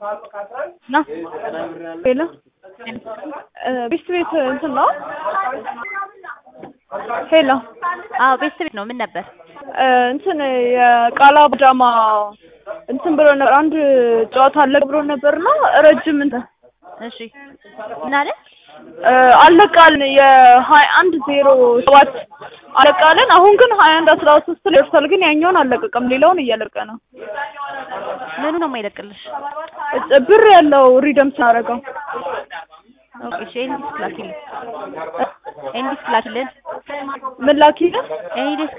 ና ሄሎ ቤስት ቤት እንትን ነው ሄሎ አዎ ቤስት ቤት ነው። ምን ነበር? እንትን የቃላ ጃማ እንትን ብሎ ነበር አንድ ጨዋታ አለቅ ብሎ ነበርና ረጅም እንትን እሺ ምን አለ? አለቃልን የሀያ አንድ ዜሮ ሰባት አለቃልን። አሁን ግን ሀያ አንድ አስራ ሶስት ላይ ደርሷል። ግን ያኛውን አለቀቀም፣ ሌላውን እያለቀ ነው። ምኑ ነው የማይለቅልሽ? ብር ያለው ሪደም ስናደርገው ኦኬ እሺ ኤንዲስክ ላኪልን፣ ኤንዲስክ ላኪልን፣ ምን ላኪልን? ኤንዲስክ